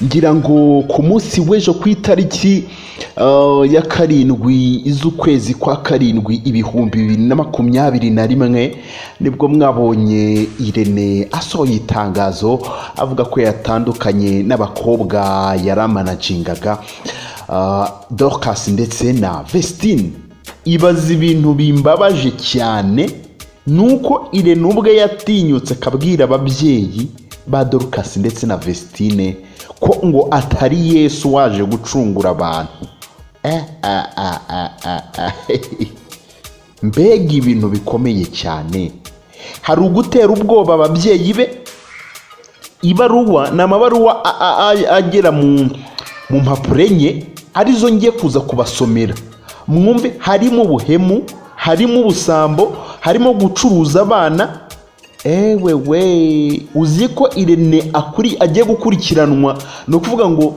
ngira ngo ku munsi w'ejo ku itariki ah, ya karindwi z'ukwezi kwa karindwi ibihumbi bibiri na makumyabiri na rimwe nibwo mwabonye irene asohoye itangazo avuga ko yatandukanye n'abakobwa yaramanagingaga ah, dorcas ndetse na vestine ibaza ibintu bimbabaje cyane nuko irene ubwe yatinyutse akabwira ababyeyi ba dorcas ndetse na vestine ko ngo atari yesu waje gucungura abantu Eh, ah, ah, ah, ah, ah, mbega ibintu bikomeye cyane hari ugutera ubwoba ababyeyi be ibaruwa ni amabaruwa a- a- a- agera mu mu mpapuro enye arizo ngiye kuza kubasomera mwumve harimo ubuhemu harimo ubusambo harimo gucuruza abana ewe we uzi ko irene akuri agiye gukurikiranwa ni ukuvuga ngo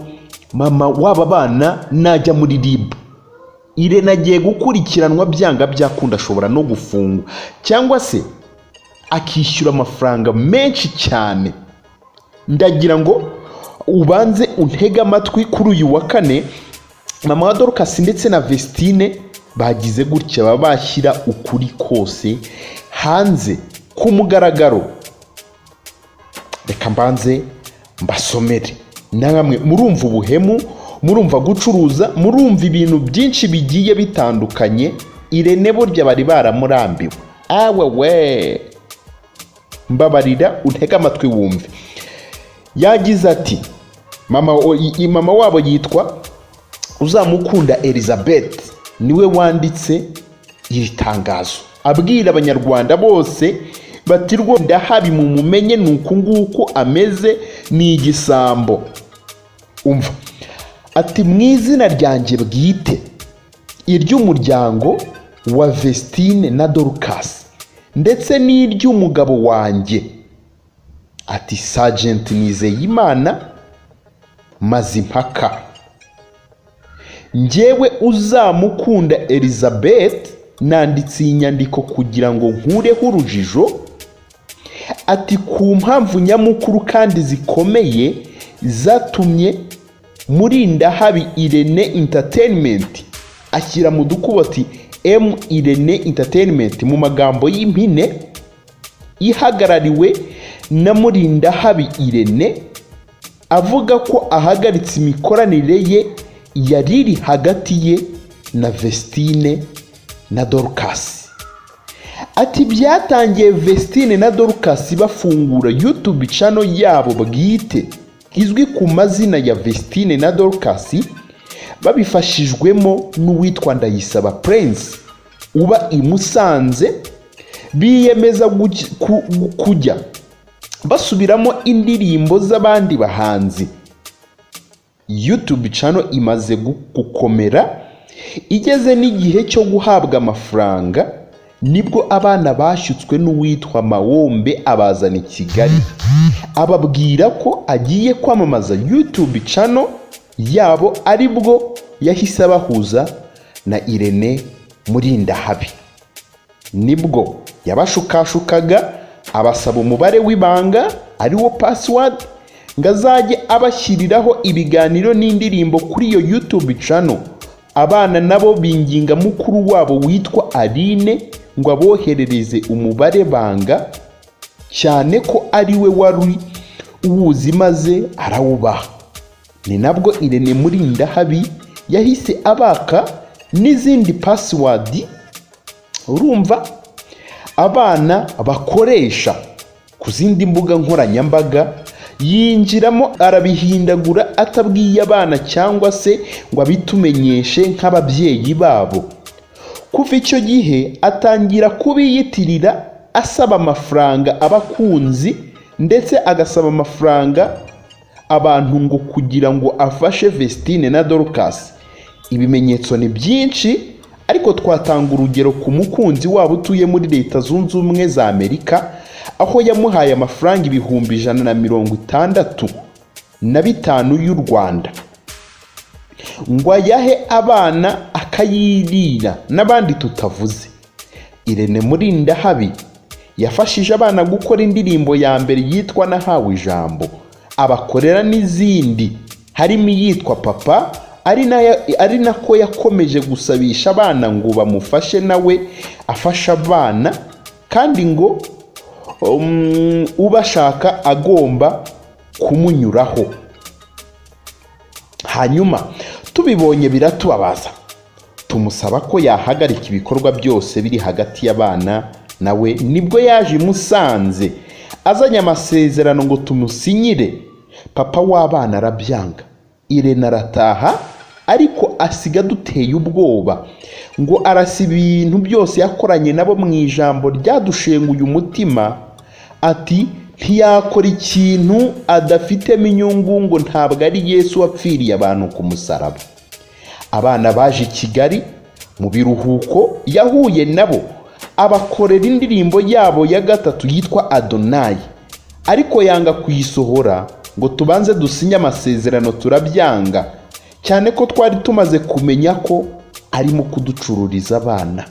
mama w'aba bana najya muri ribu irene agiye gukurikiranwa byanga byakunda ashobora no gufungwa cyangwa se akishyura amafaranga menshi cyane ndagira ngo ubanze untege amatwi kuri uyu wa kane mama wa dorcas ndetse na vestine bagize gutya baba bashyira ukuri kose hanze ku mugaragaro reka mbanze mbasomere namwe murumva ubuhemu murumva gucuruza murumva ibintu byinshi bigiye bitandukanye irene burya bari baramurambiwe awe we mbabarira untege amatwi wumve yagize ati mama, o- i- i- mama wabo yitwa uzamukunda elizabeth niwe wanditse iri tangazo abwira abanyarwanda bose bati rwose ndahabi mumumenye ni uku nguku ameze ni igisambo umva ati mu izina ryanjye bwite iry'umuryango wa vestine na dorcas ndetse n'iry'umugabo wanjye ati sajenti nizeyimana mazimpaka njyewe uzamukunda elizabeth nanditse iyi nyandiko kugira ngo nkureho urujijo ati ku mpamvu nyamukuru kandi zikomeye zatumye murinda habi irene entertainment ashyira mu dukubo ati m irene entertainment mu magambo y'impine ihagarariwe na murindahabi irene avuga ko ahagaritse imikoranire ye yari iri hagati ye na vestine na dorcas ati byatangiye vestine na dorcas bafungura youtube channel yabo bwite izwi ku mazina ya vestine na dorcas babifashijwemo n'uwitwa ndayisaba prince uba i musanze biyemeza guj- ku- kujya basubiramo indirimbo z'abandi bahanzi youtube channel imaze gu- gukomera igeze n'igihe cyo guhabwa amafaranga nibwo abana bashyutswe n'uwitwa mawombe abazana i kigali ababwira ko agiye kwamamaza youtube channel yabo ari bwo yahise abahuza na irene murindahabi nibwo yabashukashukaga abasaba umubare w'ibanga ariwo pasiwadi ngo azajye abashyiriraho ibiganiro n'indirimbo kuri iyo yutube cano abana nabo binginga mukuru wabo witwa aline ngo aboherereze umubare banga cyane ko ari we wari uwuzi maze arawubaha ni nabwo irene murindahabi yahise abaka n'izindi pasiwadi urumva abana bakoresha ku zindi mbuga nkoranyambaga yinjiramo arabihindagura atabwiye abana cyangwa se ngo abitumenyeshe nk'ababyeyi babo kuva icyo gihe atangira kubiyitirira asaba amafaranga abakunzi ndetse agasaba amafaranga abantu ngo kugira ngo afashe vestine na dorcas ibimenyetso ni byinshi ariko twatanga urugero ku mukunzi waba utuye muri leta zunze ubumwe za amerika aho yamuhaye amafaranga ibihumbi ijana na mirongo itandatu na bitanu y'u rwanda ngo ayahe abana akayirira n'abandi tutavuze irene murindahabi yafashije abana gukora indirimbo ya mbere yitwa nahawe ijambo abakorera n'izindi harimo iyitwa papa ari nayo ari nako yakomeje gusabisha abana ngo bamufashe nawe afasha abana kandi ngo um, ubashaka agomba kumunyuraho hanyuma tubibonye biratubabaza tumusaba ko yahagarika ibikorwa byose biri hagati y'abana nawe nibwo yaje imusanze azanye amasezerano ngo tumusinyire papa w'abana arabyanga irena arataha ariko asiga duteye ubwoba ngo arasa ibintu byose yakoranye nabo mu ijambo ryadushenguye umutima ati ntiyakora ikintu adafitemo inyungu ngo ntabwo ari yesu wapfiriye abantu ku musaraba abana baje i kigali mu biruhuko yahuye nabo abakorera indirimbo yabo ya gatatu yitwa adonayi ariko yanga kuyisohora ngo tubanze dusinye amasezerano turabyanga cyane ko twari tumaze kumenya ko arimo kuducururiza abana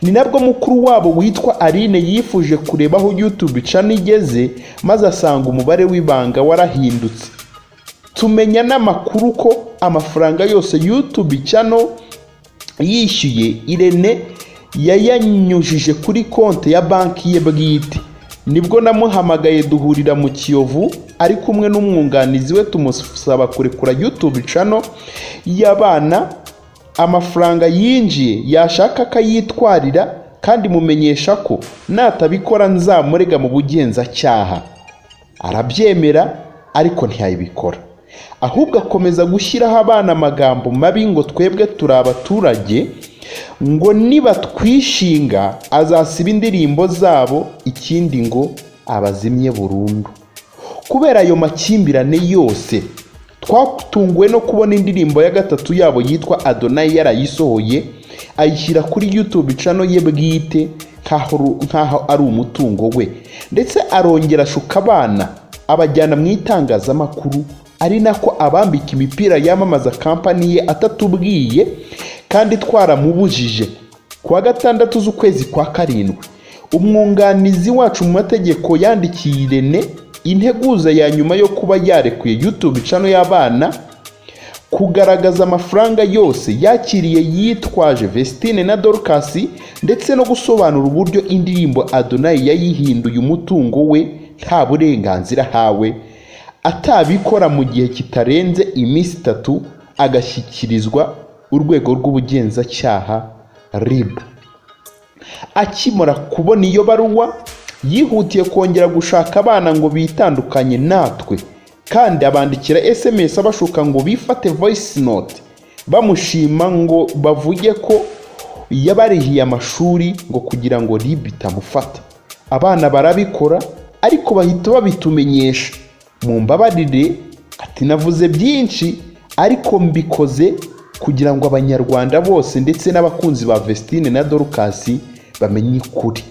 ni nabwo mukuru wabo witwa aline yifuje kureba aho youtube channel igeze maze asanga umubare w'ibanga warahindutse tumenya n'amakuru ko amafaranga yose youtube channel yishyuye irene yayanyujije kuri konti ya banki ye bwite nibwo namuhamagaye duhurira mu kiyovu ari kumwe n'umwunganizi we tumusaba kurekura youtube channel y'abana amafaranga yinjiye yashaka akayitwarira kandi mumenyesha ko natabikora nzamurega mu bugenzacyaha arabyemera ariko ntiyabikora ahubwo akomeza gushyiraho abana amagambo mabi ngo twebwe turi abaturage ngo nibatwishinga azasiba indirimbo zabo ikindi ngo abazimye burundu kubera ayo makimbirane yose twatunguwe no kubona indirimbo ya gatatu yabo yitwa adonayi yarayisohoye ayishyira kuri youtube channel ye bwite nk'aho ari umutungo we ndetse arongera ashuka abana abajyana mu itangazamakuru ari nako abambika imipira yamamaza kampani ye atatubwiye kandi twaramubujije ku wa gatandatu z'ukwezi kwa karindwi umwunganizi wacu mu mategeko yandikiye irene integuza ya nyuma yo kuba yarekuye youtube cano y'abana kugaragaza amafaranga yose yakiriye yitwaje vestine na dorukasi ndetse no gusobanura uburyo indirimbo adonayi yayihinduye umutungo we nta burenganzira ahawe atabikora mu gihe kitarenze iminsi itatu agashyikirizwa urwego rw'ubugenzacyaha rib akimara kubona iyo baruwa yihutiye kongera gushaka abana ngo bitandukanye natwe kandi abandikira sms abashuka ngo bifate voice note bamushima ngo bavuge ko yabarihiye amashuri ngo kugira ngo ribi itamufata abana barabikora ariko bahita babitumenyesha mu mbabarire ati navuze byinshi ariko mbikoze kugira ngo abanyarwanda bose ndetse n'abakunzi ba vestine na dorukasi bamenye ukuri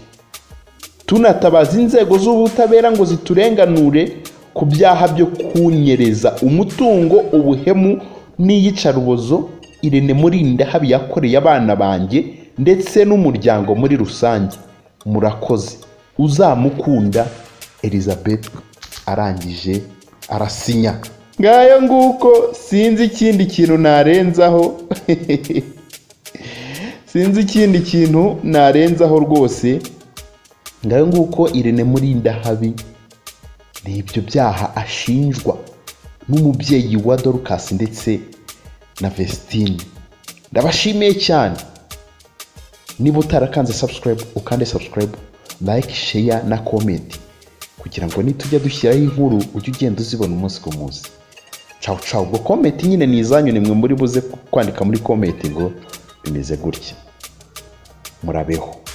tunatabaza inzego z'ubutabera ngo ziturenganure ku byaha byo kunyereza umutungo ubuhemu n'iyicarubozo irene murinda habi yakoreye abana banjye ndetse n'umuryango muri rusange murakoze uzamukunda elizabeth arangije arasinya ngayo nguko sinzi ikindi kintu narenzaho sinzi ikindi kintu narenzaho rwose ngayo nguko irene murinda habi ni ibyo byaha ashinjwa n'umubyeyi wa dorukasi ndetse na vesitine ndabashimiye cyane niba utarakanze sabusikarayibu ukande sabusikarayibu layike sheya na komenti kugira ngo nitujya dushyiraho inkuru ujye ugenda uzibona umunsi ku munsi cawu cawu ubwo komenti nyine ni izanyu nimwe muri buze kwandika muri komenti ngo bimeze gutya murabeho